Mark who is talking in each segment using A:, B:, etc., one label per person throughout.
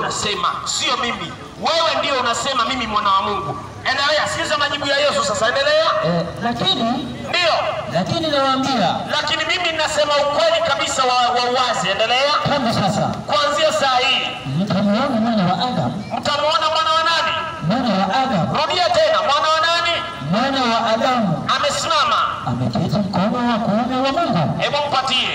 A: unasema, sio mimi. Wewe ndio unasema mimi mwana wa Mungu. Endelea, sikiza majibu ya Yesu sasa, endelea.
B: Eh, lakini
A: Ndio,
B: lakini nawaambia
A: lakini mimi ninasema ukweli kabisa wa, wa uwazi. Endelea.
B: tangu sasa
A: Kuanzia saa hii
B: mtamuona mwana wa Adamu,
A: mtamwona mwana wa nani?
B: mwana wa Adamu,
A: Rudia tena, mwana wa nani?
B: mwana wa Adamu
A: Amesimama.
B: ameketi mkono wa kuume wa Mungu.
A: Hebu mpatie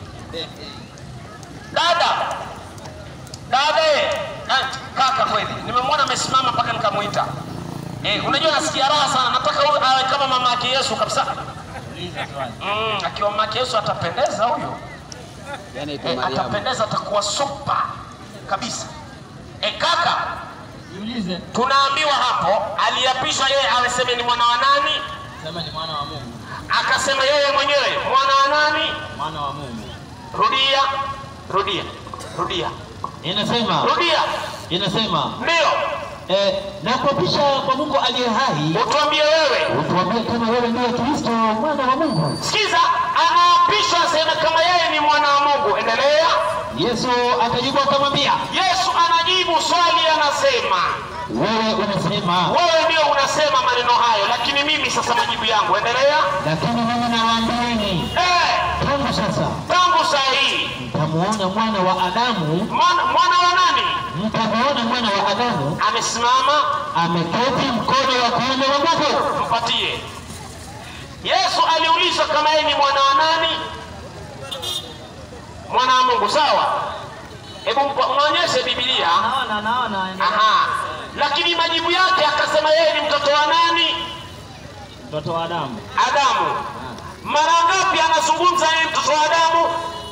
A: dada, dada eh, ah, kaka, kweli nimemwona amesimama mpaka nikamwita. Eh, unajua nasikia raha sana, nataka huyu awe kama mama yake Yesu kabisa. Mm, akiwa mama yake Yesu atapendeza huyo. Eh, atapendeza, atakuwa supa kabisa. Eh, kaka,
C: Jiulize,
A: tunaambiwa hapo aliapishwa yeye aweseme ni mwana wa nani,
C: sema ni mwana wa Mungu,
A: akasema yeye mwenyewe mwana wa nani.
C: mwana wa Mungu.
A: Rudia, rudia, rudia,
D: Inasema
A: rudia.
D: inasema
A: Ndio,
D: eh, na kuapisha kwa Mungu aliye hai,
A: utuambie wewe.
D: utuambie kama wewe ndiye Kristo mwana wa Mungu.
A: Sikiza, anaapishwa aseme kama yeye ni mwana wa Mungu. Endelea.
D: Yesu akajibu akamwambia,
A: Yesu anajibu swali, anasema
D: wewe unasema,
A: wewe ndio unasema maneno hayo, lakini mimi sasa majibu yangu. Endelea.
D: lakini mimi nawaambieni
A: Eh,
D: tangu sasa
A: tangu saa hii
D: mtamuona mwana wa Adamu,
A: mwana, mwana wa nani
D: mtamuona mwana wa Adamu
A: amesimama?
D: ameketi mkono wa kuume wa Mungu.
A: Mpatie. Yesu aliulizwa kama yeye ni mwana wa nani? Mwana wa Mungu, sawa? Hebu mpa- mwonyeshe Biblia.
C: Naona, naona, endelea.
A: Aha. Lakini majibu yake akasema yeye ni mtoto wa nani?
C: mtoto wa Adamu.
A: Adamu. Mara ngapi anazungumza yeye mtoto wa Adamu?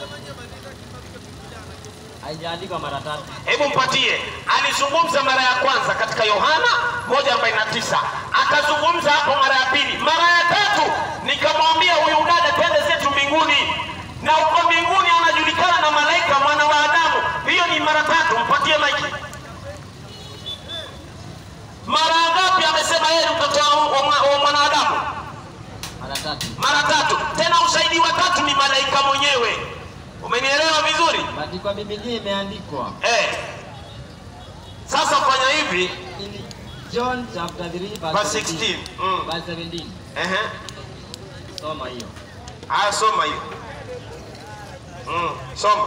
C: Haijaandikwa mara tatu.
A: Hebu mpatie. Alizungumza mara ya kwanza katika Yohana 1:49. Akazungumza hapo mara ya pili. Mara ya tatu nikamwambia huyu dada twende zetu mbinguni. Na uko mbinguni anajulikana na malaika mwana wa Adamu. Hiyo ni mara tatu. Mpatie maiki. Mara ngapi amesema yeye ni mtoto wa, wa, mwa- wa mwanadamu?
C: Mara tatu.
A: Mara tatu. Tena ushahidi wa tatu ni malaika mwenyewe. Umenielewa vizuri?
C: Bali kwa Biblia imeandikwa
A: Eh. Sasa fanya hivi
C: in John chapter 3
A: verse
C: verse
A: 16.
C: 16.
A: Mm.
C: Verse 17.
A: Ehe.
C: Soma hiyo.
A: Aya, soma hiyo. Mm. Soma.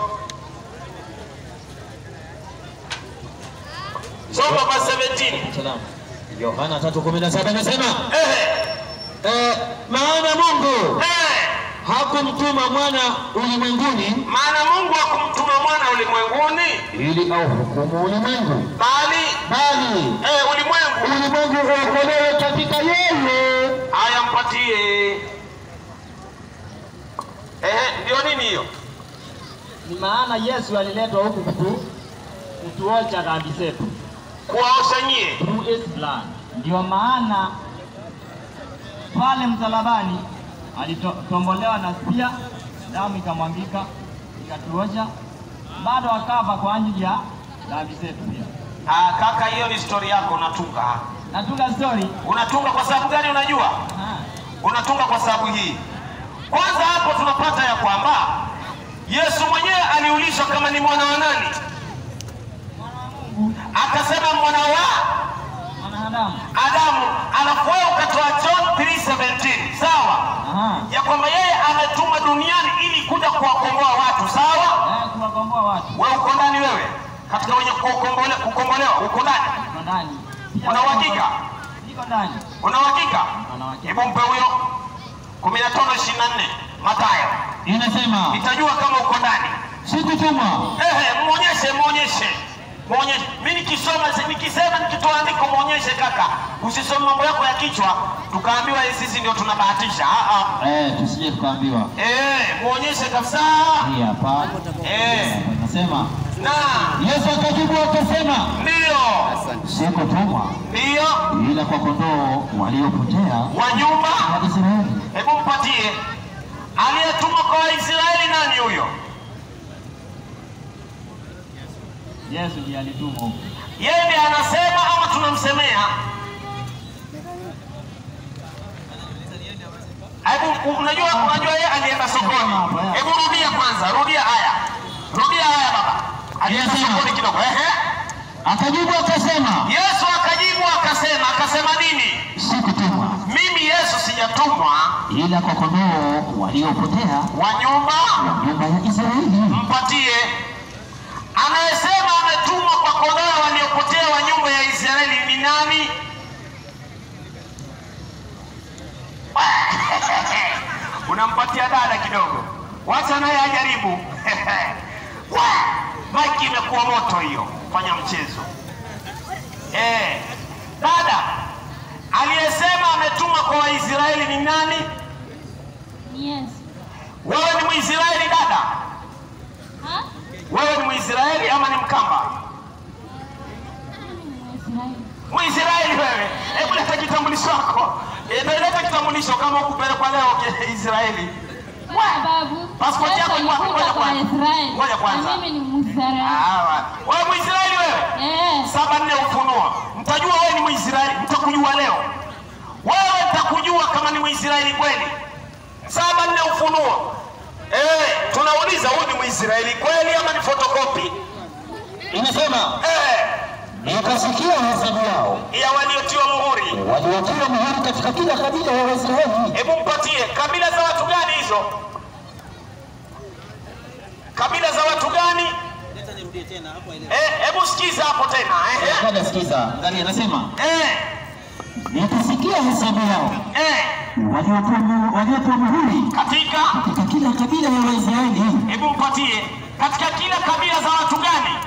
A: Soma verse 17.
D: Salam. Yohana 3:17 inasema
A: Ehe.
D: eh, maana Mungu
A: Eh.
D: hakumtuma mwana ulimwenguni
A: Maana Mungu hakumtuma mwana ulimwenguni
D: ili auhukumu ulimwengu,
A: bali
D: bali
A: eh, ulimwengu.
D: ulimwengu uokolewe katika yeye.
A: Aya, mpatie. Ehe, ndio nini hiyo?
C: Ni maana Yesu aliletwa huku kutu kutuocha dhambi zetu
A: Kuwaosha nyie.
C: through his blood. Ndio maana pale msalabani alitombolewa na pia damu ikamwangika ikatuosha, bado akafa kwa ajili ya dhambi zetu pia.
A: Ah, kaka, hiyo ni story yako unatunga.
C: Natunga story
A: Unatunga kwa sababu gani? Unajua,
C: Ah,
A: unatunga kwa sababu hii. Kwanza hapo tunapata ya kwamba Yesu mwenyewe aliulizwa kama ni mwana wa nani, akasema mwana wa
C: mwanadamu.
A: Adamu, alafu wewe ukatoa John 3:17 sawa,
C: Aha.
A: ya kwamba yeye ametumwa duniani ili kuja kuwakomboa watu, sawa.
C: Eh, kuwakomboa watu
A: Wewe uko ndani, wewe katika wenye kukombole- kukombolewa uko ndani,
C: Niko ndani. Pia
A: Una uhakika?
C: Niko ndani.
A: una uhakika?
C: Una uhakika.
A: Hebu mpe huyo 15:24 Mathayo,
D: Inasema
A: nitajua kama uko ndani.
D: sikutumwa
A: Ehe, muonyeshe, muonyeshe, muonyeshe. Mimi nikisoma, nikisema, nikitoa andiko, muonyeshe kaka, usisome mambo yako ya kichwa tukaambiwa sisi ndio tunabahatisha. Ah, ah.
D: eh, tusije tukaambiwa
A: Eh, muonyeshe kabisa.
D: hii hapa
A: Eh,
D: inasema
A: na
D: Yesu akajibu akasema,
A: ndio,
D: sikutumwa
A: ndio
D: ila kwa kondoo waliopotea
A: wa nyumba.
D: wa Israeli.
A: Hebu mpatie aliyetumwa kwa Waisraeli, nani huyo?
C: Yesu ndiye alitumwa huko.
A: Yeye ndiye anasema ama tunamsemea? Hebu unajua, unajua yeye alienda sokoni. Hebu rudia kwanza, rudia haya, rudia haya baba. Alienda
D: Yes, sir.
A: sokoni kidogo, ehe,
B: Akajibu akasema,
A: Yesu akajibu akasema, akasema nini?
B: sikutumwa
A: Mimi Yesu sijatumwa
B: ila kwa kondoo waliopotea
A: wa nyumba
B: wa nyumba ya Israeli.
A: mpatie. Anayesema ametumwa kwa kondoo waliopotea wa nyumba ya Israeli ni nani? Unampatia dada kidogo, wacha naye ajaribu. Maiki imekuwa moto hiyo, fanya mchezo. Eh, dada aliyesema ametumwa kwa Waisraeli ni nani?
E: Yes.
A: Wewe ni Mwisraeli dada?
E: Ha?
A: Wewe ni Mwisraeli ama ni Mkamba?
E: Mwisraeli.
A: Mwisraeli wewe, hebu leta kitambulisho chako. Eh, leta kitambulisho kama ukupelekwa leo ke- Israeli.
E: Kwa sababu
A: Passport yako
E: Yesu
A: iko wapi?
E: alikuja
A: Ngoja
E: kwa
A: kwanza.
E: Israeli.
A: Ngoja kwanza.
E: Na mimi ni Mwisraeli.
A: Hawa. Wewe Mwisraeli wewe?
E: Eh.
A: Saba nne Ufunuo. Mtajua wewe ni Mwisraeli, mtakujua leo. Wewe mtakujua kama ni Mwisraeli kweli. Saba nne Ufunuo. Eh, tunauliza huyu ni Mwisraeli kweli ama ni fotokopi?
B: Inasema,
A: Eh,
B: nikasikia hesabu yao
A: ya waliotiwa muhuri.
B: waliotiwa muhuri katika kila kabila ya Waisraeli.
A: Hebu mpatie kabila za watu gani hizo? Kabila za watu gani? Eh, hebu sikiza hapo tena. Eh,
B: Dada sikiza, angalia, anasema
A: eh,
B: nikasikia hesabu yao
A: eh.
B: waliotiwa mu- waliotiwa muhuri
A: Katika
B: katika kila kabila ya Waisraeli.
A: hebu mpatie katika kila kabila za watu gani?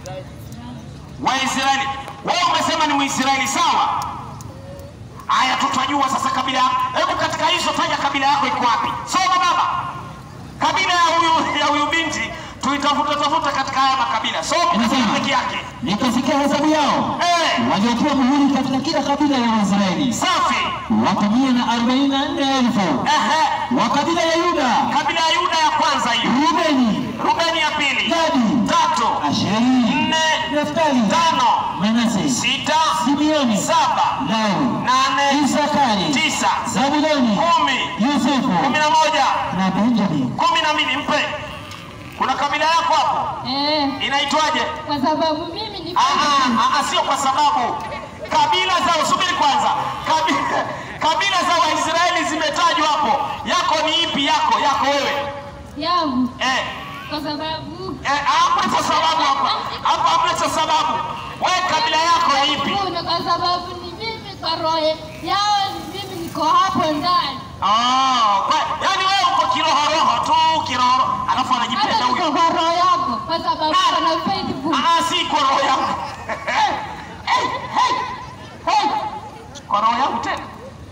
A: Waisraeli. Wewe umesema ni Mwisraeli sawa? Haya, tutajua sasa kabila. Hebu katika hizo taja kabila yako iko wapi? Soma baba, kabila ya huyu ya huyu binti tuitafuta tafuta katika haya makabila. Soma
B: Inasema.
A: peke yake.
B: Nikasikia hesabu yao
A: Eh,
B: waliotiwa muhuri katika kila kabila ya Waisraeli
A: safi.
B: watu mia na arobaini na nne elfu
A: Ehe,
B: wa kabila ya Yuda,
A: kabila ya Yuda ya kwanza hiyo,
B: Rubeni,
A: Rubeni ya pili,
B: Gadi,
A: tatu,
B: Asheri,
A: nne,
B: Naftali,
A: tano,
B: Manase,
A: sita,
B: Simeoni,
A: saba,
B: Lawi,
A: nane,
B: Isakari,
A: tisa,
B: Zabuloni,
A: kumi,
B: Yosefu
A: kumi na moja,
B: na Benjamini.
A: kumi na mbili. Mpe. Kuna kabila yako hapo
E: Eh.
A: inaitwaje?
E: Kwa sababu mimi ni
A: Ah, ah, ah, sio kwa sababu kabila za subiri kwanza, kabila, kabila za Waisraeli zimetajwa hapo. Yako ni ipi? Yako yako wewe
E: yangu.
A: eh,
E: Kwa sababu
A: eh, hamna cha sababu hapa hapa, hamna cha sababu. Wewe kabila yako ni ipi?
E: Kuna kwa sababu ni mimi kwa roho yao ni mimi niko hapo ndani.
A: Oh, kwa, yani wewe uko kiroho roho tu kiroho, alafu anajipenda
E: Hata niko
A: huyo.
E: kwa roho yako kwa sababu kuna faithful.
A: Ah, si kwa roho yangu. Eh, eh, hey, hey. Kwa roho yangu tena.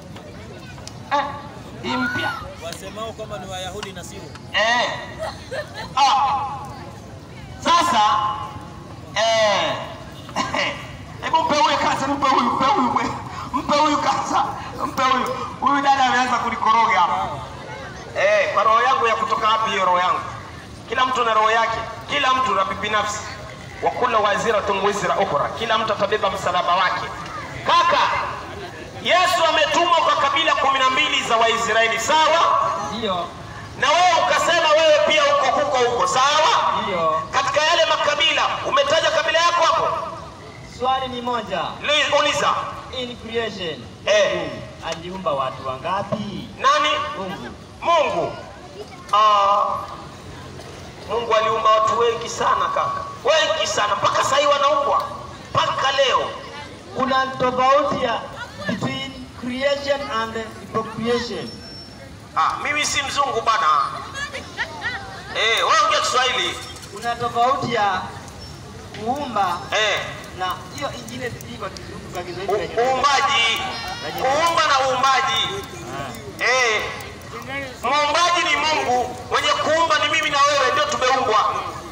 A: Eh, hii mpya.
F: wasemao kwamba ni Wayahudi na sio
A: Eh. Ah. Sasa eh hebu mpe huyu kasa, mpe huyu, mpe huyu, mpe- mpe huyu kasa, mpe huyu. Huyu dada ameanza kulikoroga hapa. Eh, kwa roho yangu ya kutoka wapi hiyo roho yangu? Kila mtu na roho yake, kila mtu na binafsi. Wa kullu waziratun wizra ukhra, kila mtu atabeba msalaba wake. Kaka, Yesu ametumwa kwa kabila kumi na mbili za Waisraeli, sawa?
C: Ndiyo,
A: na wewe ukasema wewe pia uko huko huko, sawa?
C: ndiyo.
A: Katika yale makabila umetaja kabila yako hapo,
C: Swali ni moja.
A: Li- uliza
C: In creation,
A: Eh.
C: Mungu aliumba watu wangapi?
A: nani?
C: Mungu.
A: Mungu. Ah, Mungu aliumba watu wengi sana kaka, wengi sana, mpaka sahii wanaumbwa mpaka leo.
C: Kuna tofauti ya between creation and procreation.
A: Ah, mimi si mzungu bana. Eh, wewe ongea Kiswahili.
C: Kuna tofauti ya kuumba
A: Eh,
C: na hiyo ingine sijui kwa Kizungu kwa
A: u-
C: Kiswahili venye-
A: uumbaji, kuumba na uumbaji.
C: Ah.
A: Eh, muumbaji ni Mungu, mwenye kuumba ni mimi na wewe, ndio tumeumbwa.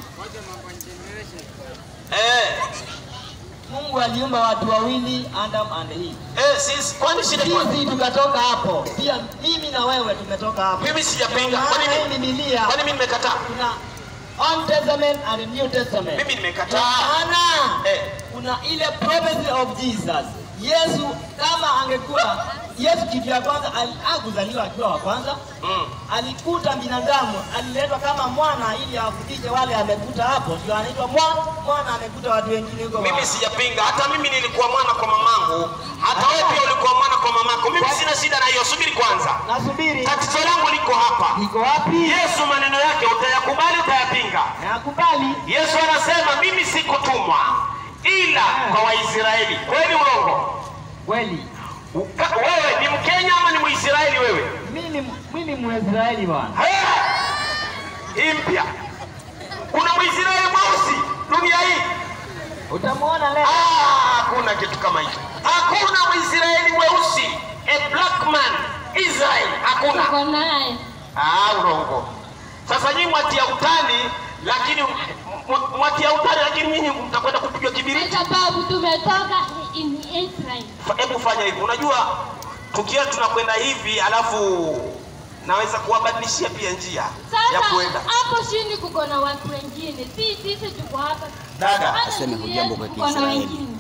A: Eh,
C: Mungu aliumba watu wawili, Adam and Eve.
A: eh, sisi kwani shida iko wapi?
C: Sisi tukatoka hapo, pia mimi na wewe tumetoka hapo.
A: Mimi sijapinga. Kwani
C: Maana hii
A: mimi
C: Biblia
A: kwani mimi nimekataa?
C: kuna Old Testament and New Testament.
A: Mimi nimekataa.
C: Maana
A: Eh,
C: kuna ile prophecy of Jesus. Yesu kama angekuwa Yesu kitu ya kwanza ali- hakuzaliwa akiwa wa kwanza,
A: Mm.
C: alikuta binadamu, aliletwa kama mwana ili awafundishe wale amekuta hapo, ndio anaitwa mwana. Mwana amekuta watu wengine huko.
A: Mimi
C: wa-
A: sijapinga, hata mimi nilikuwa mwana kwa mamangu, hata wewe pia ulikuwa mwana kwa mamako. Mimi sina shida na hiyo. Subiri kwanza,
C: Nasubiri
A: tatizo langu liko hapa.
C: niko wapi?
A: Yesu maneno yake utayakubali, utayapinga?
C: Nakubali.
A: Yesu anasema mimi sikutumwa ila kwa Waisraeli. Kweli urongo?
C: Kweli
A: Uka- Wewe ni Mkenya ama ni Mwisraeli wewe?
C: mimi mimi Mwisraeli bwana.
A: Eh, Hii mpya. Kuna Mwisraeli mweusi dunia hii?
C: Utamwona leo.
A: Ah, hakuna kitu kama hicho. Hakuna Mwisraeli mweusi. A black man Israel. Hakuna.
E: Uko naye.
A: Ah, urongo. Sasa nyinyi mwatia utani lakini m- mwatia utani lakini nyinyi mtakwenda kupigwa
E: Kwa
A: kibiriti.
E: sababu tumetoka in Israel.
A: Fa- Hebu fanya hivi. Unajua tukiwa tunakwenda hivi alafu naweza kuwabadilishia pia njia ya
E: Sasa
A: kuenda.
E: hapo chini kuko na watu wengine, si sisi tuko hapa.
A: Dada,
E: Hata
G: aseme
E: sisi
G: hujambo kwa
E: tuko na
G: Kiisraeli.
E: wengine.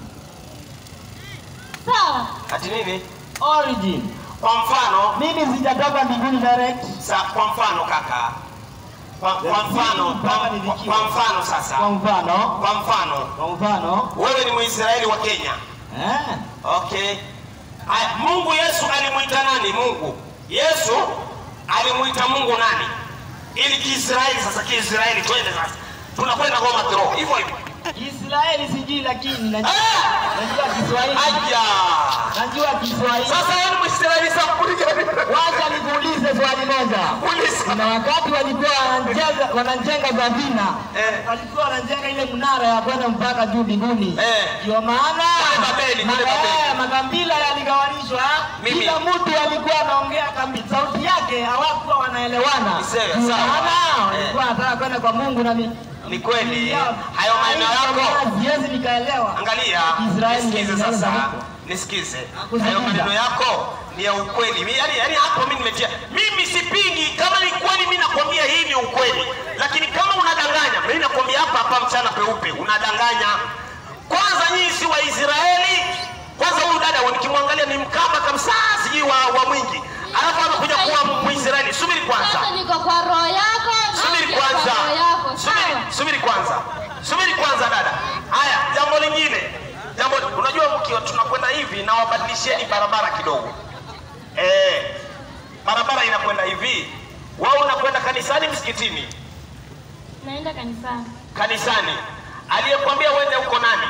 E: Sawa,
A: Ati nini?
C: Origin.
A: Kwa mfano,
C: Mimi sijatoka mbinguni direct.
A: sa, kwa mfano kaka. Kwa, kwa mfano, kwa, kwa, kwa mfano
C: Kwa
A: sasa.
C: mfano,
A: Kwa mfano,
C: kwa mfano,
A: wewe ni Mwisraeli wa Kenya.
C: eh,
A: Okay. Aya, Mungu Yesu alimuita nani? Mungu Yesu alimuita Mungu nani? Ili Kiisraeli sasa, Kiisraeli twende sasa, tunakwenda Goma Throw hivyo hivyo.
C: Israeli sijui, lakini najua
A: Ah!
C: najua Kiswahili,
A: Aya,
C: najua Kiswahili.
A: sasa wewe ni Mwisraeli sampuli gani?
C: Wacha nikuulize swali moja.
A: Uliza.
C: Kuna wakati walikuwa wanajenga wanajenga safina
A: Eh.
C: walikuwa wanajenga ile mnara ya kwenda mpaka juu mbinguni.
A: Eh.
C: Ndio maana
A: Kule Babeli, kule
C: ma-
A: Babeli.
C: eh, makabila yaligawanishwa.
A: Mimi.
C: Kila mtu alikuwa anaongea kambi, sauti yake hawakuwa wanaelewana.
A: Sawa,
C: Ndio
A: sawa.
C: maana
A: Eh.
C: walikuwa wanataka kwenda kwa Mungu na mi-
A: Ni kweli
C: Ya-
A: hayo maneno yako
C: Siwezi nikaelewa.
A: Angalia,
C: Israeli
A: nisikize
C: ndio
A: sasa,
C: inaanza
A: nisikize.
C: Kusikiza.
A: Hayo maneno yako ni ya ukweli. Mi- Yaani, yaani hapo mimi nimetia, mimi sipingi. Kama ni kweli, mimi nakwambia hii ni ukweli, lakini kama unadanganya, mimi nakwambia hapa hapa mchana peupe, unadanganya. Kwanza nyinyi si Waisraeli. Kwanza huyu dada nikimwangalia ni mkaba kabisa, sijui wa, wa mwingi, alafu amekuja kuwa Mwisraeli. Subiri kwanza.
E: sasa niko kwa roho yako, na
A: Subiri
E: niko
A: kwanza,
E: kwa roho yako.
A: subiri,
E: Sawa.
A: subiri kwanza, subiri kwanza dada. Haya, jambo lingine, jambo unajua, mkiwa tunakwenda hivi na wabadilisheni barabara kidogo. Eh, barabara inakwenda hivi, wewe unakwenda kanisani, msikitini,
E: Naenda kanisani.
A: kanisani. Aliyekwambia uende huko nani?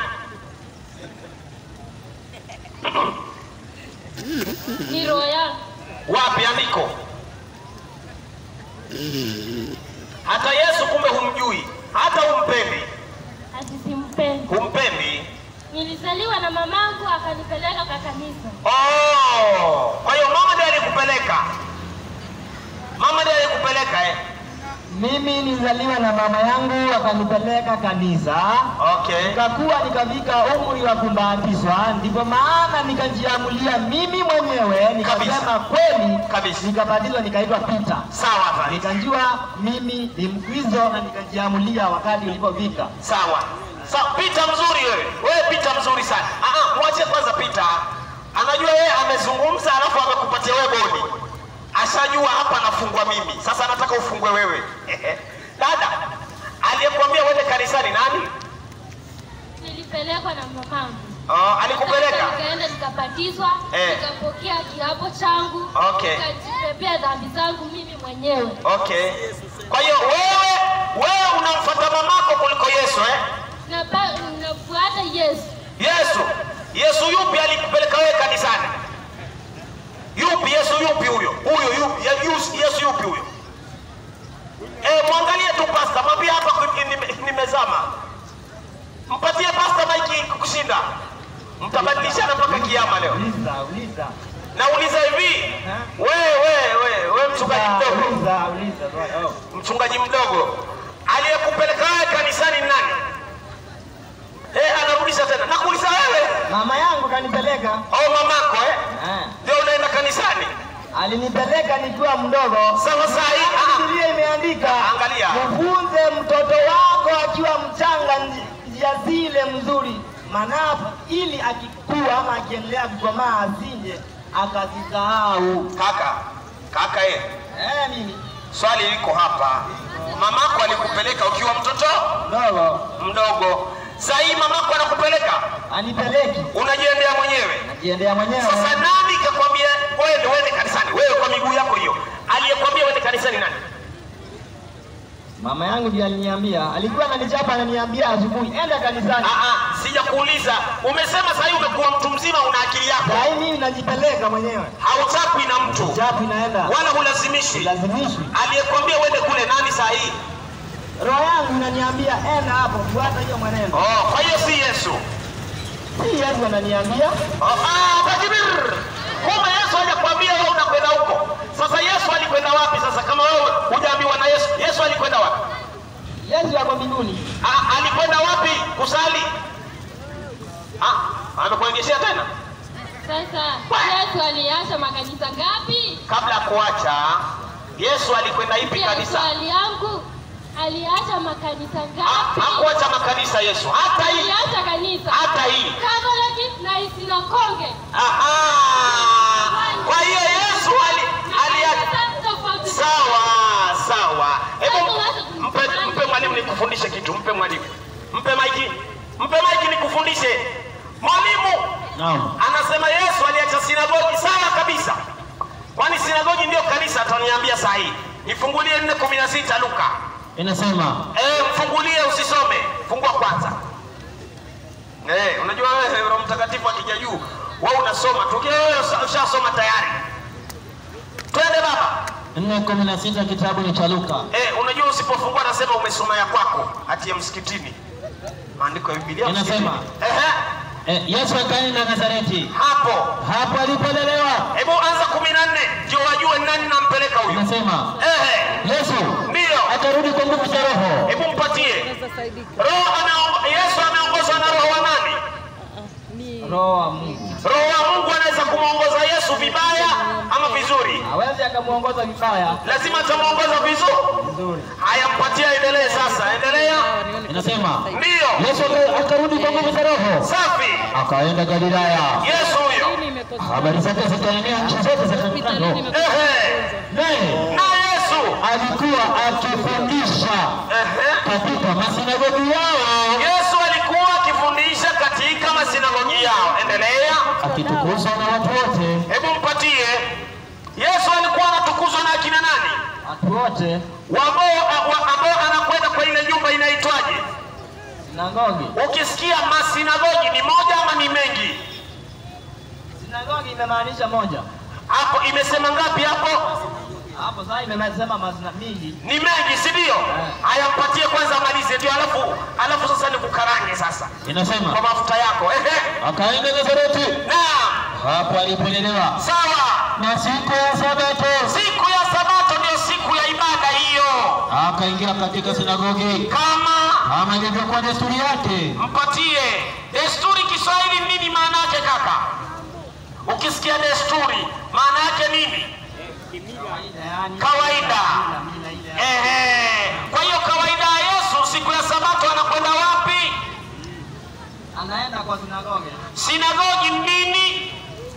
E: Ni roho yako.
A: Wapi andiko? Hata Yesu kumbe humjui, hata humpendi,
E: Ati simpendi.
A: humpendi.
E: Nilizaliwa na mamangu akanipeleka kwa kanisa.
A: Oh, kwa hiyo mama ndiye alikupeleka, mama ndiye alikupeleka eh?
C: Mimi nilizaliwa na mama yangu akanipeleka kanisa.
A: Okay.
C: Nikakuwa nikafika umri wa kubatizwa, ndipo maana nikajiamulia mimi mwenyewe nikasema kweli,
A: Kabisa.
C: nikabatizwa nikaitwa Peter.
A: Sawa Fari.
C: Nikajua mimi ni Mkristo na nikajiamulia wakati ulipofika.
A: Sawa. Sawa, Pita mzuri wewe. Wewe Pita mzuri sana. Ah ah, mwache kwanza Pita. Anajua yeye amezungumza alafu amekupatia wewe bodi. Ashajua hapa nafungwa mimi. Sasa anataka ufungwe wewe. Dada, aliyekuambia uende kanisani nani?
E: Nilipelekwa na mamangu.
A: Oh, alikupeleka?
E: Nikaenda nikabatizwa,
A: Eh.
E: nikapokea kiapo changu,
A: Okay.
E: nikajibebea dhambi zangu mimi mwenyewe.
A: Okay. Kwa hiyo wewe wewe unamfuata mamako kuliko Yesu eh?
E: Na ba- nafuata Yesu.
A: Yesu, Yesu yupi alikupeleka wewe kanisani? Yupi Yesu yupi huyo? Huyo yupi? Ye- Yesu, Yesu yupi huyo? Eh, mwangalie tu pasta, mwambie hapa kwenye nime- nimezama. Mpatie pasta maiki kushinda. Mtabadilishana mpaka kiama leo.
C: Uliza, uliza.
A: Nauliza hivi, wewe wewe wewe wewe mchungaji mdogo,
C: Uliza, uliza. swali. Oh.
A: mchungaji mdogo, aliyekupeleka wewe kanisani ni nani? Eh, anarudisha tena. Nakuuliza wewe.
C: Mama yangu kanipeleka.
A: au mamako eh?
C: Eh.
A: Ndio unaenda kanisani
C: Alinipeleka nikiwa mdogo.
A: sawa saa hii. ah,
C: Biblia imeandika,
A: Angalia.
C: mfunze mtoto wako akiwa mchanga nji- njia zile mzuri, maana ili akikua ama akiendelea kukomaa asije akazisahau.
A: Kaka, kaka ye,
C: Eh, mimi
A: swali liko hapa. Mamako alikupeleka ukiwa mtoto
C: dogo
A: mdogo, saa hii mamako anakupeleka,
C: anipeleki,
A: unajiendea mwenyewe.
C: najiendea mwenyewe.
A: Sasa nani kakwambia wewe uende kanisani? Wewe kwa miguu yako hiyo, aliyekwambia uende kanisani nani?
C: Mama yangu ndiye aliniambia, alikuwa ananichapa ananiambia asubuhi, enda kanisani.
A: Ah, ah, sija kuuliza. Umesema sasa hivi umekuwa mtu mzima, una akili yako,
C: Saa hii mimi najipeleka mwenyewe,
A: hauchapwi na mtu
C: chapu inaenda,
A: wala hulazimishwi.
C: lazimishwi.
A: Aliyekwambia uende kule nani saa hii?
C: Roho yangu inaniambia enda hapo, fuata hiyo mwenendo.
A: Oh, kwa hiyo si Yesu.
C: Si Yesu ananiambia
A: Oh, ah, takbir. Kumbe Yesu hajakwambia wewe unakwenda huko. Sasa Yesu alikwenda wapi sasa kama wewe hujaambiwa na Yesu? Yesu alikwenda wapi?
C: Yesu yako mbinguni.
A: Ah, alikwenda wapi kusali? Ah, amekuengeshea tena?
E: Sasa Yesu aliacha makanisa ngapi?
A: Kabla ya kuacha Yesu alikwenda ipi
E: Pia
A: kanisa?
E: swali yangu aliacha makanisa
A: Ha-
E: ngapi?
A: Hakuacha makanisa Yesu. Hata hii
E: Aliacha kanisa
A: hata hii.
E: Catholic na Isinakonge.
A: Aha. Kwa hiyo Yesu ali, aliacha
E: Kanisa tofauti.
A: Sawa sawa. Hebu mpe, mpe mwalimu nikufundishe kitu. Mpe mwalimu, mpe maiki, mpe maiki nikufundishe. Mwalimu
B: Naam.
A: anasema Yesu aliacha sinagogi. Sawa kabisa, kwani sinagogi ndio kanisa? Ataniambia saa hii. Nifungulie 4:16 Luka.
B: Inasema
A: Eh, mfungulie usisome. Fungua kwanza. Eh, unajua wewe Roho Mtakatifu akija juu, wewe unasoma tu. Ukiwa wewe usha- ushasoma tayari. Twende baba.
B: 4:16 kitabu ni cha Luka.
A: Eh, unajua usipofungua nasema umesoma ya kwako hati ya msikitini. Maandiko ya Biblia.
B: Inasema.
A: msikitini. Ehe,
B: Eh, Yesu akaenda Nazareti.
A: hapo.
B: Hapo alipolelewa.
A: Hebu anza 14 ndio wajue nani nampeleka huyu.
B: Inasema
A: Ehe,
B: Yesu
A: ndio.
B: akarudi kwa nguvu za Roho.
A: Hebu mpatie. Roho anaongo, Yesu ameongozwa na roho wa nani?
C: Roho wa Mungu
A: Roho wa Mungu anaweza kumwongoza Yesu vibaya ama vizuri.
C: hawezi akamuongoza vibaya
A: Lazima atamuongoza vizuri.
C: vizuri.
A: Haya, mpatie endelee sasa. Endelea.
B: Inasema
A: Ndio.
B: Yesu aka- akarudi kwa nguvu za Roho.
A: Safi.
B: Akaenda Galilaya.
A: Yesu huyo.
B: Habari zake zikaenea nchi zote za kando.
A: Ehe.
B: Naye
A: Na Yesu.
B: alikuwa akifundisha
A: Ehe.
B: katika masinagogi yao
A: Yesu alikuwa akifundisha katika masinagogi yao. Endelea.
B: akitukuzwa na watu wote.
A: Hebu mpatie. Yesu alikuwa anatukuzwa na akina nani?
C: Watu wote
A: Wambao wa- ambao anakwenda kwa ile nyumba inaitwaje?
C: sinagogi,
A: Ukisikia masinagogi ni moja ama ni mengi?
C: sinagogi imemaanisha moja.
A: Hapo imesema ngapi hapo?
C: Hapo sasa imesema mazina mingi.
A: Ni mengi, si ndio? Haya, mpatie kwanza amalize, ndio alafu alafu sasa nikukarange sasa kwa
B: Inasema
A: mafuta yako. Ehe.
B: akaenda Nazareti.
A: Naam.
B: Hapo alipolelewa.
A: Sawa.
B: Na siku ya Sabato
A: Siku ya Sabato ndio siku ya ibada hiyo,
B: akaingia katika sinagogi
A: kama
B: kama ilivyokuwa desturi yake.
A: mpatie desturi. Kiswahili nini maana yake kaka? Ukisikia desturi maana yake nini?
C: Yaani
A: Kawaida.
C: mila ile
A: Ehe. Kwa hiyo kawaida ya Yesu siku ya Sabato anakwenda wapi?
C: anaenda kwa sinagogi.
A: Sinagogi nini?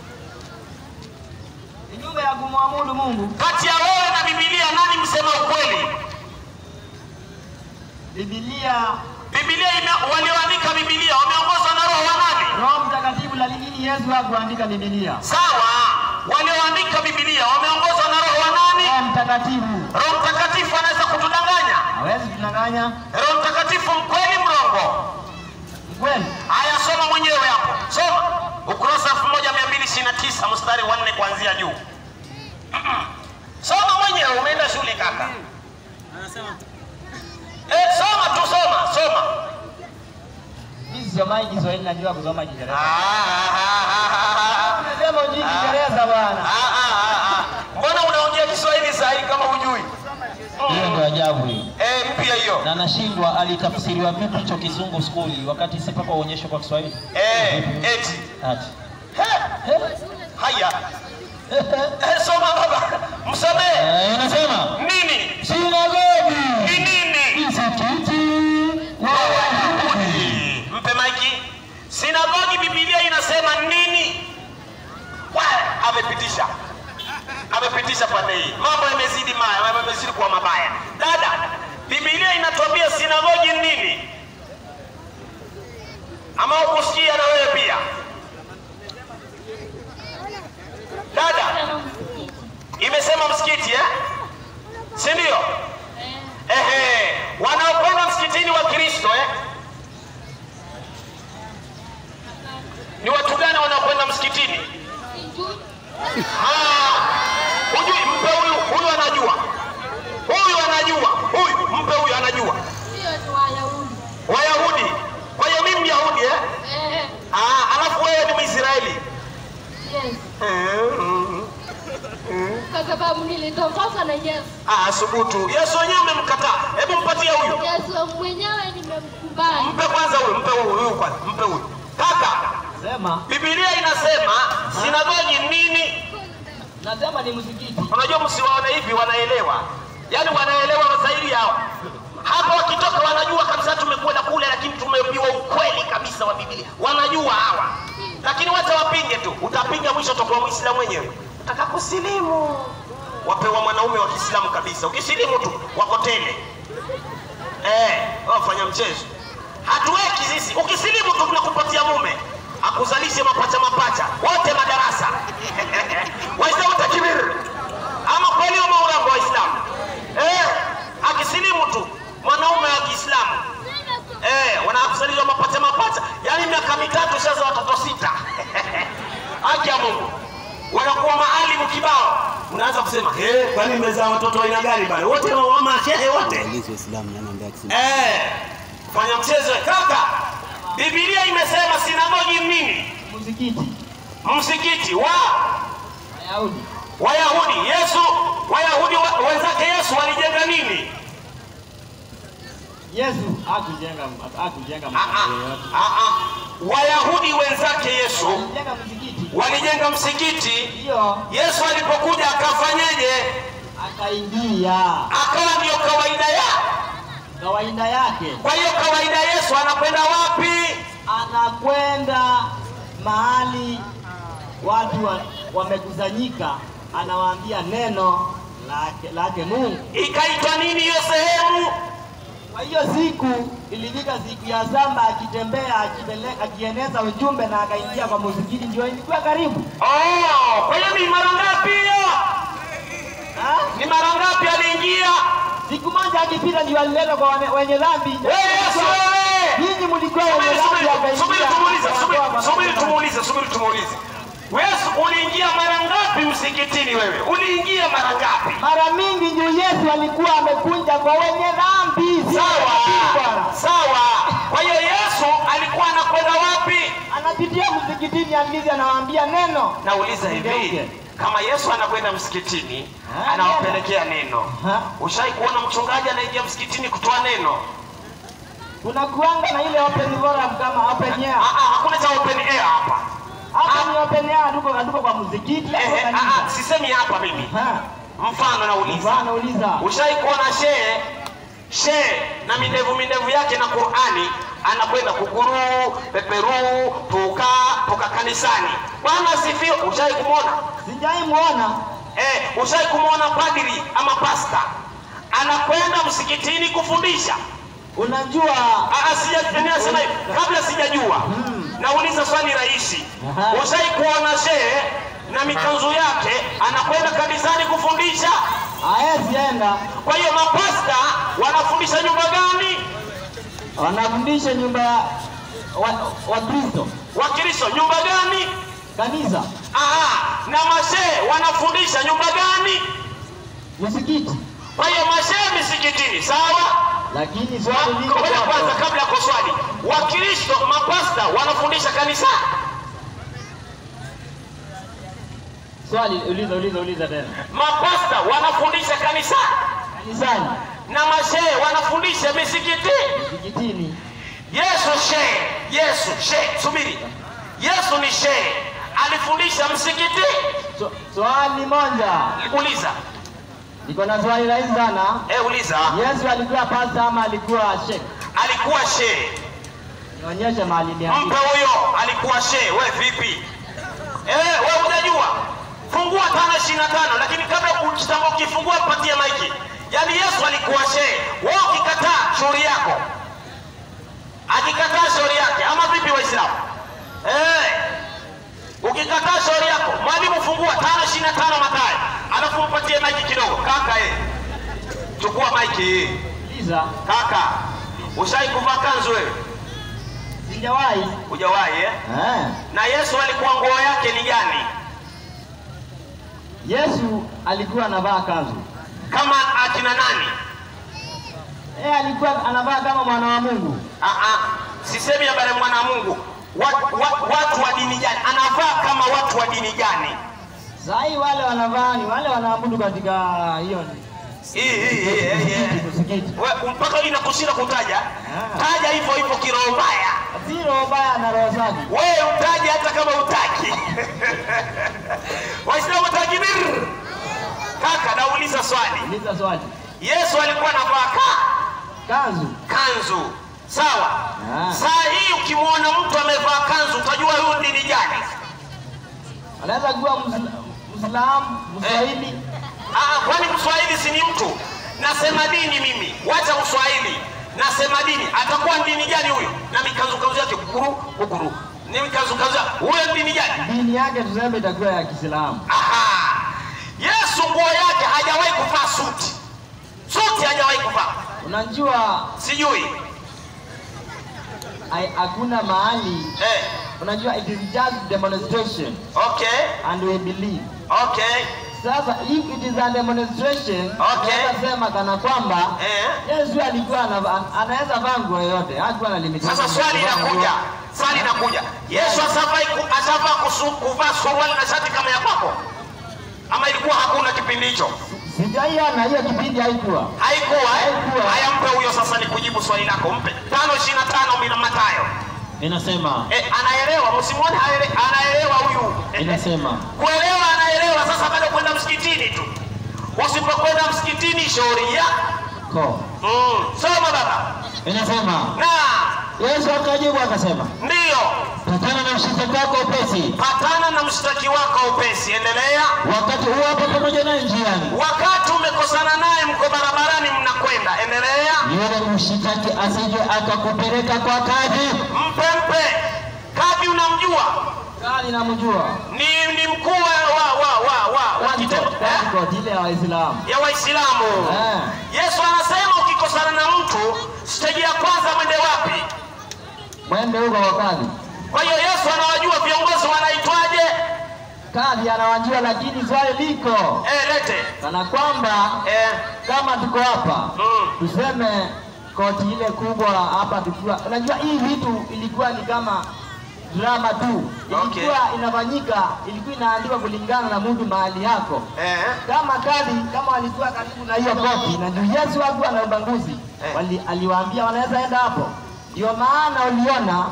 C: Ni nyumba ya kumwabudu Mungu.
A: Kati ya wewe na Biblia nani msema ukweli?
C: Biblia,
A: Biblia ime, walioandika Biblia wameongozwa na roho wa nani?
C: Roho Mtakatifu, lakini Yesu hakuandika Biblia.
A: Sawa, walioandika Biblia wameongozwa na roho wa nani?
C: Roho Mtakatifu
A: Roho Mtakatifu anaweza kutudanganya?
C: hawezi kudanganya.
A: Roho Mtakatifu mkweli mrongo?
C: Ni kweli.
A: Haya, soma mwenyewe hapo, soma ukurasa 1229 mstari wa nne kuanzia juu. Mm-mm. Soma mwenyewe, umeenda shule kaka.
F: Anasema
A: Eh, soma tu, soma soma.
C: Mimi sisomai Kiswahili, najua kusoma
A: Ah,
C: Kiingereza.
A: ah, ah, ah, ah.
C: Unasema hujui Kiingereza bwana.
A: Ah, ah, ah, ah. Mbona unaongea Kiswahili saa hii kama hujui?
B: Hiyo ndio ajabu hiyo.
A: Eh, mpya hiyo.
B: Na nashindwa alitafsiriwa vipi hicho kizungu skuli wakati si mpaka uonyeshe kwa Kiswahili.
A: Eh, eti.
B: Ati.
A: He, Haya. Eh, soma baba. Msomee.
B: Eh, inasema
A: Nini?
B: sinagogi
A: Ni nini?
B: msikiti wa Wayahudi.
A: Mpe maiki. Sinagogi Biblia inasema nini? Wa- amepitisha amepitisha pande hii. Mambo yamezidi maya, yamezidi kuwa mabaya. Dada, Biblia inatuambia sinagogi ni nini? Ama ukusikia na wewe pia? Dada, imesema msikiti eh? Si ndio? Ehe, wanaokwenda msikitini wa Kristo eh? Ni watu gani wanaokwenda msikitini? Ah, Hujui, mpe huyu, huyu anajua, huyu anajua, huyu mpe huyu anajua.
E: Sio ni Wayahudi.
A: Wayahudi. Kwa hiyo mimi Myahudi eh?
E: Eh,
A: Ah, alafu wewe ni Mwisraeli.
E: yes.
A: Mm, mm.
E: Kwa sababu nilitoka na Yesu.
A: Ah, subutu. Yesu wenyewe umemkataa. Hebu mpatie huyu.
E: Yesu mwenyewe nimemkubali.
A: Mpe kwanza huyu, mpe huyu, huyu kwanza, mpe huyu. Kaka,
B: Sema,
A: Biblia inasema sinagogi nini?
B: nasema ni msikiti.
A: Unajua msiwaone hivi wanaelewa. Yaani wanaelewa zaidi yao. Hapa wakitoka wanajua kabisa tumekwenda kule lakini tumeambiwa ukweli kabisa wa Biblia. Wanajua hawa. Lakini wacha wapinge tu. Utapinga mwisho utakuwa Muislamu mwenyewe. Utaka kusilimu. Wapewa mwanaume wa Kiislamu kabisa. Ukisilimu tu wako tele. Eh, wafanya mchezo. Hatuweki sisi. Ukisilimu tu tunakupatia mume. Akuzalishe mapacha mapacha. Wote madarasa. Waislamu takbir. Ama kweli ama urongo Waislamu? Eh, akisilimu tu mwanaume wa Kiislamu. Eh, wanakusalizwa mapacha mapacha. Yaani miaka mitatu sasa watoto sita. Haki ya Mungu. Wanakuwa maalimu kibao. Unaanza kusema, "Eh, kwani mmezaa watoto wa aina gani bana? Wote wa mashehe wote."
G: Polisi Waislamu nanaambia akisema
A: Eh, fanya mchezo kaka. Biblia imesema sinagogi ni nini?
B: Msikiti.
A: Msikiti wa
B: Wayahudi.
A: Wayahudi. Yesu, Wayahudi wa- wenzake Yesu walijenga nini?
C: Yesu hakujenga hakujenga
A: Ah,
C: makaburi yoyote.
A: ah, ah, ah. Wayahudi wenzake Yesu
C: Alijenga msikiti.
A: walijenga msikiti.
C: Ndio
A: Yesu alipokuja akafanyeje?
C: akaingia
A: Akawa ndiyo kawaida ya.
C: kawaida yake,
A: Kwa hiyo kawaida Yesu anakwenda wapi?
C: anakwenda mahali watu wa- wamekusanyika, anawaambia neno lake, lake Mungu.
A: Ikaitwa nini hiyo sehemu?
C: Kwa hiyo siku ilifika siku ya samba, akitembea akipele- akieneza ujumbe na akaingia kwa msikiti, ndio ilikuwa karibu.
A: Oh, kwa hiyo ni mara ngapi hiyo?
C: Ha?
A: Ni mara ngapi aliingia?
C: Siku moja akipita ndio alileta kwa wane- wenye dhambi.
A: Wewe Yesu wewe!
C: Nyinyi mlikuwa wenye
A: Subiri,
C: dhambi,
A: subiri, subiri tumuulize,
C: akaingia
A: subiri,
C: akawatoa
A: subiri
C: kwa
A: tumuulize, subiri tumuulize. Yesu uliingia mara ngapi msikitini wewe? Uliingia mara ngapi?
C: Mara mingi ndio Yesu alikuwa amekunja kwa wenye dhambi. si
A: Sawa,
C: Bwana.
A: sawa. Kwa hiyo Yesu alikuwa anakwenda wapi?
C: Anapitia msikitini amizi anawaambia neno.
A: Nauliza hivi,
C: Ngeuke.
A: kama Yesu anakwenda msikitini
C: Ah,
A: anawapelekea neno,
C: Ha?
A: ushai kuona mchungaji anaingia msikitini kutoa neno?
C: Kuna kuanga na ile open forum kama open
A: Ah,
C: air.
A: ah, hakuna cha open air hapa.
C: Hapa ni open air, hatuko hatuko kwa msikiti,
A: Eh,
C: hatuko
A: eh, ah, ah,
C: kanisa.
A: sisemi hapa mimi.
C: Ha?
A: Mfano nauliza,
C: Bwana uliza.
A: ushai kuona shehe shehe na minevu minevu yake na Qur'ani anakwenda kuguruu peperuu puka puka kanisani. Bwana asifiwe. Ushai kumwona?
C: Sijai muona.
A: Eh, ushai kumwona padri ama pasta anakwenda msikitini kufundisha?
C: Unajua
A: Ah, ah, sija ninasema hivi kabla sijajua. Nauliza swali rahisi.
C: Aha.
A: Ushai kuona shehe na mikanzu yake anakwenda kanisani kufundisha?
C: haezi enda,
A: Kwa hiyo mapasta wanafundisha nyumba gani?
C: wanafundisha nyumba ya wa- Wakristo
A: Wakristo nyumba gani?
C: kanisa
A: Aha, na mashehe wanafundisha nyumba gani?
C: msikiti,
A: Kwa hiyo mashehe misikitini, sawa?
C: lakini
A: Wa-
C: swali liko
A: Ngoja kwanza,
C: kwako.
A: kabla ya kuswali, Wakristo mapasta wanafundisha kanisa?
C: Swali uliza uliza uliza tena.
A: Mapasta wanafundisha kanisa
C: Kanisani,
A: na mashehe wanafundisha misikiti?
C: msikitini,
A: Yesu shehe, Yesu shehe, subiri. Yesu ni shehe, alifundisha msikiti?
C: So- swali moja,
A: Uliza.
C: niko na swali rahisi sana.
A: Eh, uliza.
C: Yesu alikuwa pasta ama alikuwa sheikh?
A: Alikuwa shehe.
C: Nionyeshe mahali
A: Mpe
C: niambie.
A: huyo alikuwa shehe. We vipi? Eh, we hujajua? fungua tano ishirini na tano lakini kabla ukitamba ukifungua mpatie maiki yaani yesu alikuwa shehe wewe ukikataa shauri yako akikataa shauri yake ama vipi waislamu eh ukikataa shauri yako mwalimu fungua tano ishirini na tano matayo alafu mpatie maiki kidogo kaka eh chukua maiki hii
C: Liza,
A: kaka ushai kuvaa kanzu wewe
C: sijawahi.
A: hujawahi eh?
C: Eh.
A: na yesu alikuwa nguo yake ni gani
C: Yesu alikuwa anavaa kanzu.
A: kama akina nani
C: Eh, alikuwa anavaa kama mwana wa Mungu.
A: Ah, ah, sisemi habari ya mwana wa mungu wat, wat, watu wa dini gani anavaa kama watu wa dini gani
C: Saa hii wale wanavaa ni wale wanaabudu katika hiyo
A: Hii, hii, hii, hii, hii.
C: msikiti.
A: We, mpaka inakushinda kutaja
C: Ah.
A: taja hivyo hivyo kiroho mbaya
C: Si roho baya na roho safi.
A: wewe utaje hata kama utaki waislamu takbir kaka nauliza swali
C: Uliza swali.
A: yesu alikuwa anavaa ka
C: Kanzu.
A: kanzu sawa
C: Ah.
A: saa hii ukimwona mtu amevaa kanzu utajua huyu dini gani
C: Anaweza kuwa Musla- Muislamu, Mswahili.
A: Ah, kwani mswahili si ni mtu nasema dini mimi wacha uswahili nasema dini atakuwa ni dini gani huyo na mikanzukanzu yake kukuru kukuru ni mikanzukanzu yake huyo ni dini gani
C: Dini yake tuseme itakuwa ya Kiislamu.
A: Aha. yesu nguo yake hajawahi kuvaa suti suti hajawahi kuvaa
C: Unajua
A: sijui
C: hai- hakuna mahali
A: eh,
C: unajua it is just demonstration
A: okay
C: and we believe.
A: okay
C: Sasa if it is a demonstration,
A: Okay.
C: unaweza sema kana kwamba
A: eh.
C: Yesu alikuwa anava- anaweza vaa nguo yoyote, hakuwa na limitation.
A: Sasa swali
C: ya kuvaa
A: linakuja,
C: nguo.
A: swali linakuja. Yesu asavai ku- asavaa kusu- kuvaa suruali na shati kama ya kwako, ama ilikuwa hakuna kipindi hicho?
C: Sijaiona hiyo kipindi haikuwa.
A: Haikuwa eh?
C: Haikuwa.
A: Haya, mpe huyo sasa, ni kujibu swali lako, mpe tano ishirini na tano mina Mathayo.
B: Inasema
A: Eh, anaelewa, msimuone haele- anaelewa huyu
B: inasema
A: kuelewa, anaelewa. Sasa bado kwenda msikitini tu, usipokwenda msikitini shauri ya
B: ko
A: mm. Soma baba
B: inasema
A: na
B: Yesu akajibu akasema,
A: ndiyo,
B: patana na mshitaki wako upesi,
A: patana na mshtaki wako upesi. Endelea.
B: wakati huo hapo pamoja naye njiani,
A: wakati umekosana naye mko barabarani mnakwenda endelea
B: yule mshitaki asije akakupeleka kwa kadhi,
A: mpe mpe kadhi unamjua
C: Kali namjua.
A: ni, ni mkuu wa, wa, wa, wa, wa, wa kitengo eh?
C: Katikati ile ya Waislamu.
A: ya waislamu
C: Eh.
A: yesu anasema ukikosana na mtu steji ya kwanza mwende wapi
C: Mwende huko kwa kadhi.
A: kwa hiyo yesu anawajua viongozi wanaitwaje
C: Kadhi anawajua, lakini swali liko
A: eh, lete
C: kana kwamba
A: eh,
C: kama tuko hapa
A: mm.
C: tuseme koti ile kubwa hapa tukiwa, unajua hii vitu ilikuwa ni kama drama tu, ilikuwa inafanyika, ilikuwa inaandikwa kulingana na mtu mahali yako
A: eh.
C: kama kadhi kama walikuwa karibu na hiyo koti na juu Yesu hakuwa na ubaguzi
A: Eh.
C: wali, aliwaambia wanaweza enda hapo. Ndio maana uliona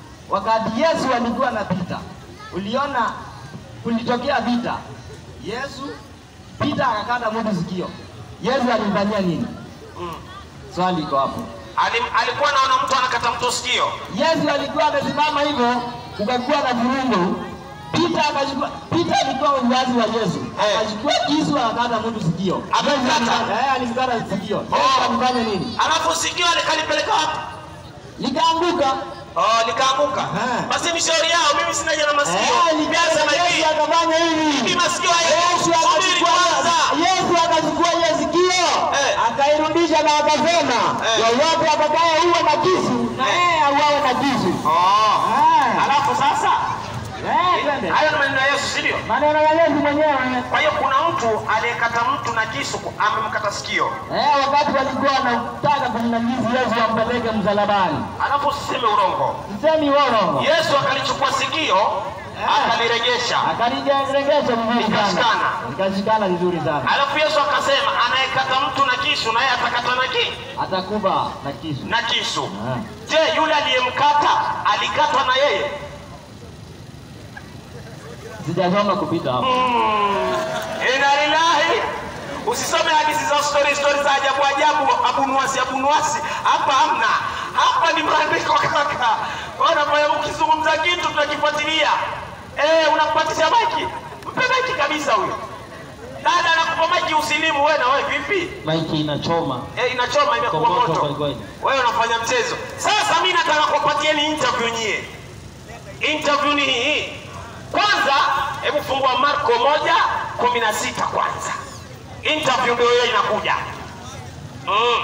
C: wakati Yesu alikuwa anapita, uliona kulitokea vita. Yesu Pita akakata mtu sikio. Yesu alimfanyia nini?
A: Mm.
C: Swali iko hapo.
A: Alim, alikuwa anaona mtu anakata mtu sikio
C: Yesu alikuwa amesimama hivyo, kukakuwa na vurugu. Pita akachukua, Pita alikuwa uzazi wa Yesu,
A: Eh.
C: akachukua kisu akakata mtu sikio.
A: Amemkata?
C: Eh, alimkata sikio. Yesu
A: Oh.
C: alifanya nini?
A: alafu sikio alikalipeleka wapi
C: Likaanguka.
A: oh, likaanguka
C: Eh.
A: basi ni shauri yao mimi sina jana masikio
C: Eh,
A: Mimi nasema
C: Yesu
A: hivi
C: akafanya
A: Mimi
C: hivi.
A: masikio
C: Yesu
A: haya subiri kwanza
C: akachukua Yesu akachukua ile sikio
A: Eh.
C: akairudisha na akasema
A: Eh.
C: yoyote atakaye uwe na kisu na
A: Eh.
C: yeye auawe na kisu.
A: oh.
C: Eh.
A: alafu sasa
C: Eh, twende.
A: hayo ni maneno ya yesu si ndio
C: Maneno ya Yesu mwenyewe.
A: kwa hiyo kuna mtu aliyekata mtu na kisu ku- amemkata sikio
C: Eh, wakati walikuwa wanataka kumnajisi Yesu ampeleke msalabani.
A: alafu usiseme urongo
C: Msemi uongo.
A: yesu akalichukua sikio akalirejesha
C: Akaliregesha vizuri sana.
A: Likashikana.
C: Likashikana vizuri sana.
A: alafu yesu akasema anayekata mtu na kisu naye atakata na ki
C: Atakuba na kisu.
A: na kisu
C: Ah.
A: je yule aliyemkata alikatwa na yeye
C: Sijasoma kupita hapo.
A: Inna lillahi. Usisome hadithi za story story za ajabu ajabu, abunuasi abunuasi. Hapa hamna, hapa ni maandiko kaka. Ona pale ukizungumza kitu tunakifuatilia. Eh, unampatisha maiki Mpe maiki kabisa huyo. Dada anakupa maiki usilimu wewe na wewe vipi?
B: Maiki inachoma.
A: Eh, inachoma imekuwa
B: Kwa moto
A: moto.
B: kweli kweli.
A: Wewe unafanya mchezo. Sasa mimi nataka kupatieni interview nyie. Interview ni hii. Kwanza, hebu fungua Marko moja kumi na sita kwanza. Interview ndio hiyo inakuja. Mm.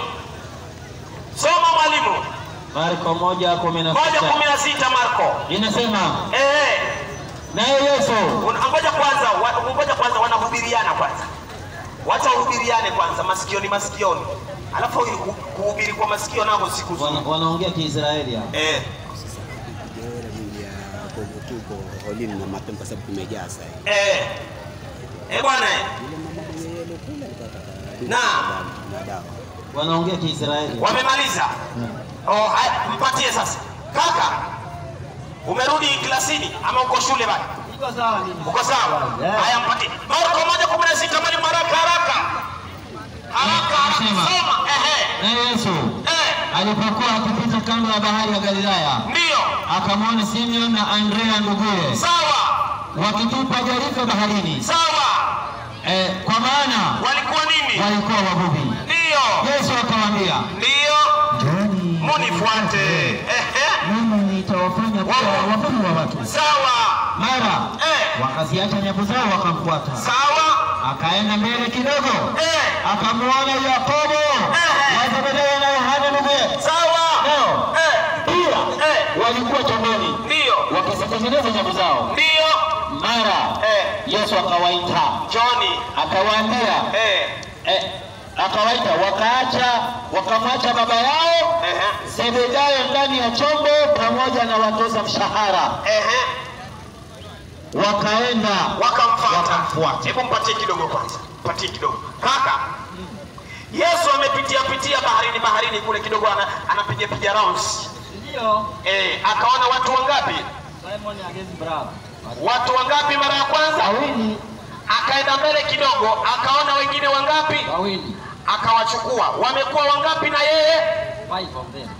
A: Soma mwalimu.
B: Marko moja kumi na
A: Moja kumi
B: sita
A: na sita Marko.
B: inasema
A: Eh,
B: naye Yesu
A: una- ngoja kwanza, wa- ngoja kwanza wanahubiriana kwanza. Wacha wahubiriane kwanza masikioni masikioni. Alafu ili ku- kuhubiri kwa masikio nako siku zote.
B: wana, wanaongea Kiisraeli hapa.
A: Eh.
G: ya tuko holini na mapema kwa sababu kumejaa sasa hivi.
A: Eh. Eh bwana. eh.
G: Yule mama mwenye yellow kule alikuwa anataka duka
A: Na.
G: na dawa.
B: Wanaongea Kiisraeli.
A: Wamemaliza. Oh, haya, mpatie sasa. Kaka, umerudi klasini ama uko shule bado?
C: Iko sawa mimi.
A: Uko sawa?
C: Yeah.
A: Haya, mpatie. Marko moja kumi na sita mwalimu, haraka haraka. Haraka haraka.
B: Sema.
A: Soma. Ehe.
B: Naye Yesu
A: Eh.
B: alipokuwa akipita kando ya bahari ya Galilaya,
A: Ndio.
B: akamwona Simeon na Andrea nduguye
A: Sawa.
B: wakitupa jarife baharini,
A: Sawa.
B: eh, kwa maana
A: Walikuwa nini?
B: walikuwa wavuvi.
A: Ndio.
B: Yesu akawaambia,
A: Ndio.
B: njooni
A: Munifuate. Ehe.
B: mimi nitawafanya kuwa wavuvi wa watu.
A: Sawa.
B: Mara
A: Eh.
B: wakaziacha nyavu zao wakamfuata.
A: Sawa.
B: Akaenda mbele kidogo,
A: Eh.
B: akamwona Yakobo
A: Eh.
B: na Zebedayo na Yohana nduguye,
A: Sawa.
B: nao
A: Eh.
B: pia
A: Eh.
B: walikuwa chomboni
A: Ndio.
B: wakizitengeneza nyavu zao.
A: Ndio.
B: Mara
A: Eh.
B: Yesu akawaita
A: Johnny.
B: akawaambia,
A: Eh.
B: eh, akawaita wakaacha, wakamwacha baba yao
A: Ehe.
B: Zebedayo ndani ya chombo pamoja na watoza mshahara,
A: Ehe.
B: wakaenda
A: Wakamfuata.
B: Wakamfuata.
A: Hebu mpatie kidogo kwanza. Mpatie kidogo. Kaka. Yesu amepitia pitia baharini baharini kule kidogo ana, anapiga piga rounds.
C: Ndio.
A: Eh, akaona watu wangapi?
C: Simon against Bravo.
A: Watu wangapi mara ya kwanza?
C: Wawili.
A: Akaenda mbele kidogo, akaona wengine wangapi?
C: Wawili.
A: Akawachukua. Wamekuwa wangapi na yeye?
C: Five of them.